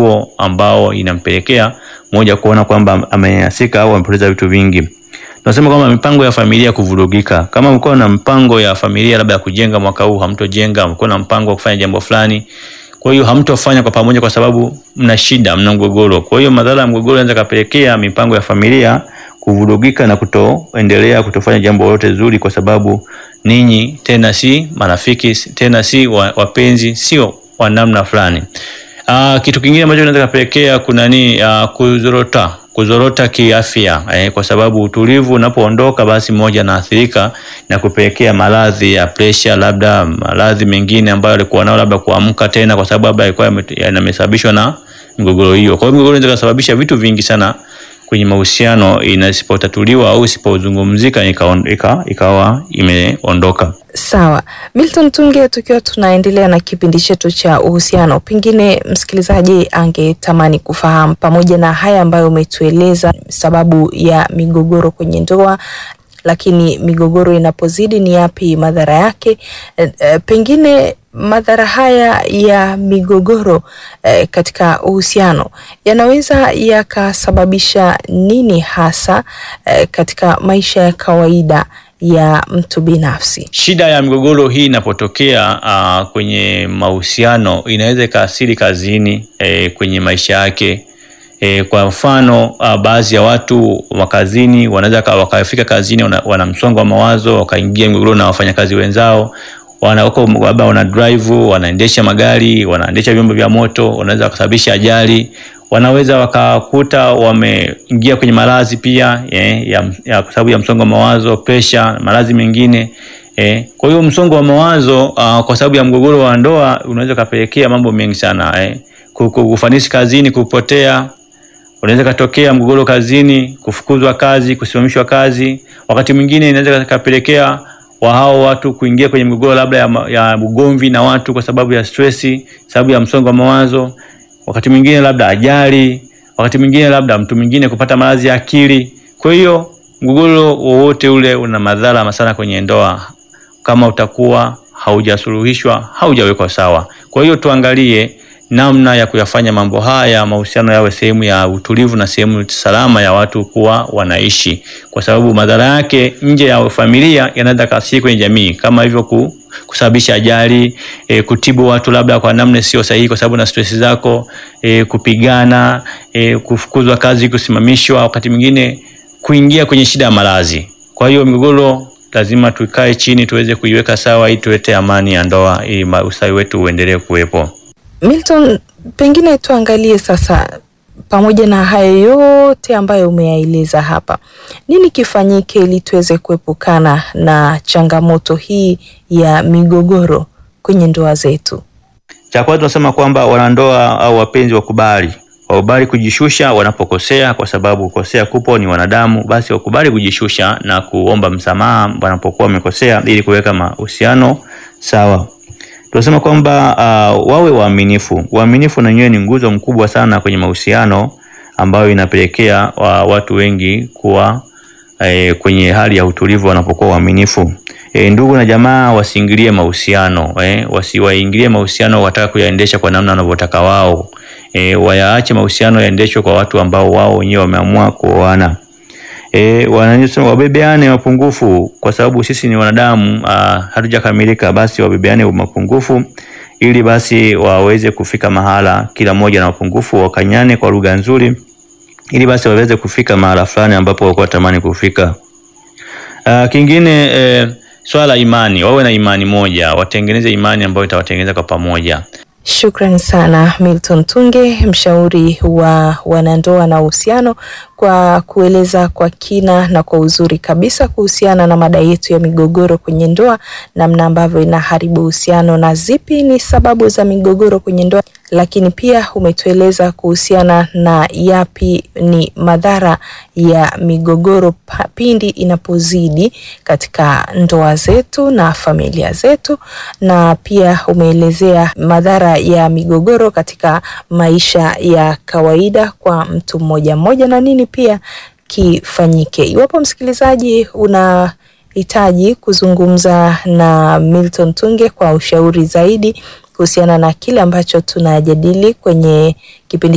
huo ambao inampelekea moja kuona kwamba amenyanyasika au amepoteza vitu vingi. Tunasema kwamba mipango ya familia kuvurugika. Kama mko na mpango ya familia labda ya kujenga mwaka huu hamtojenga, mko na mpango wa kufanya jambo fulani, kwa hiyo hamtofanya kwa pamoja kwa sababu mna shida, mna mgogoro. Kwa hiyo madhara ya mgogoro yanaweza kapelekea mipango ya familia kuvurugika na kutoendelea kutofanya jambo lolote zuri, kwa sababu ninyi tena si marafiki, tena si wa- wapenzi, sio wa namna fulani. Uh, kitu kingine ambacho kinaweza kapelekea kuna ni uh, kuzorota kuzorota kiafya eh, kwa sababu utulivu unapoondoka basi mmoja anaathirika na kupelekea maradhi ya presha, labda maradhi mengine ambayo alikuwa nao, labda kuamka tena, kwa sababu labda alikuwa yame- yamesababishwa na mgogoro hiyo. Kwa hiyo mgogoro inaweza kusababisha vitu vingi sana kwenye mahusiano, inasipotatuliwa au isipozungumzika ikaon- ika- ikawa imeondoka. Sawa, Milton Tunge, tukiwa tunaendelea na kipindi chetu cha uhusiano, pengine msikilizaji angetamani kufahamu pamoja na haya ambayo umetueleza sababu ya migogoro kwenye ndoa, lakini migogoro inapozidi ni yapi madhara yake? E, e, pengine madhara haya ya migogoro e, katika uhusiano yanaweza yakasababisha nini hasa e, katika maisha ya kawaida ya mtu binafsi. Shida ya migogoro hii inapotokea uh, kwenye mahusiano inaweza ikaathiri kazini eh, kwenye maisha yake eh, kwa mfano uh, baadhi ya watu wa kazini wanaweza ka- wakafika kazini wana, wana msongo wa mawazo wakaingia migogoro na wafanyakazi wenzao wana wako labda wana drive wanaendesha magari wanaendesha vyombo vya moto wanaweza kusababisha ajali wanaweza wakakuta wameingia kwenye maradhi pia eh, ya, ya kwa sababu ya msongo wa mawazo presha maradhi mengine eh. Kwa hiyo msongo wa mawazo uh, kwa sababu ya mgogoro wa ndoa unaweza kapelekea mambo mengi sana eh. Ku- ku- Ufanisi kazini kupotea, unaweza katokea mgogoro kazini, kufukuzwa kazi, kusimamishwa kazi. Wakati mwingine inaweza kapelekea wa hao watu kuingia kwenye mgogoro labda ya, ma- ya ugomvi na watu kwa sababu ya stresi, sababu ya msongo wa mawazo. Wakati mwingine labda ajali, wakati mwingine labda mtu mwingine kupata maradhi ya akili. Kwa hiyo mgogoro wowote ule una madhara sana kwenye ndoa kama utakuwa haujasuluhishwa, haujawekwa sawa. Kwa hiyo tuangalie namna ya kuyafanya mambo haya, mahusiano yawe sehemu ya utulivu na sehemu salama ya watu kuwa wanaishi, kwa sababu madhara yake nje ya familia yanaweza kasiri kwenye jamii, kama hivyo ku, kusababisha ajali e, kutibu watu labda kwa namna sio sahihi, kwa sababu na stress zako e, kupigana e, kufukuzwa kazi, kusimamishwa, wakati mwingine kuingia kwenye shida ya maradhi. Kwa hiyo migogoro lazima tukae chini tuweze kuiweka sawa, ili tuwete amani ya ndoa, ili ma- ustawi wetu uendelee kuwepo. Milton, pengine tuangalie sasa, pamoja na hayo yote ambayo umeyaeleza hapa, nini kifanyike ili tuweze kuepukana na changamoto hii ya migogoro kwenye ndoa zetu? Cha kwanza tunasema kwamba wanandoa au wapenzi wakubali wakubali kujishusha wanapokosea, kwa sababu kukosea kupo, ni wanadamu. Basi wakubali kujishusha na kuomba msamaha wanapokuwa wamekosea, ili kuweka mahusiano sawa. Tunasema kwamba uh, wawe waaminifu. Uaminifu na wenyewe ni nguzo mkubwa sana kwenye mahusiano, ambayo inapelekea wa, watu wengi kuwa eh, kwenye hali ya utulivu wanapokuwa waaminifu. E, ndugu na jamaa wasiingilie mahusiano eh, wasiwaingilie mahusiano wataka kuyaendesha kwa namna wanavyotaka wao. E, wayaache mahusiano yaendeshwe kwa watu ambao wao wenyewe wameamua kuoana. E, wanasema wabebeane mapungufu, kwa sababu sisi ni wanadamu ah, hatujakamilika. Basi wabebeane mapungufu ili basi waweze kufika mahala, kila mmoja na mapungufu, wakanyane kwa lugha nzuri, ili basi waweze kufika mahala fulani ambapo walikuwa tamani kufika. Uh, kingine eh, swala la imani, wawe na imani moja, watengeneze imani ambayo itawatengeneza kwa pamoja. Shukrani sana Milton Tunge, mshauri wa wanandoa na uhusiano, kwa kueleza kwa kina na kwa uzuri kabisa kuhusiana na mada yetu ya migogoro kwenye ndoa, namna ambavyo inaharibu uhusiano na zipi ni sababu za migogoro kwenye ndoa, lakini pia umetueleza kuhusiana na yapi ni madhara ya migogoro pa- pindi inapozidi katika ndoa zetu na familia zetu, na pia umeelezea madhara ya migogoro katika maisha ya kawaida kwa mtu mmoja mmoja na nini pia kifanyike. Iwapo msikilizaji unahitaji kuzungumza na Milton Tunge kwa ushauri zaidi kuhusiana na kile ambacho tunajadili kwenye kipindi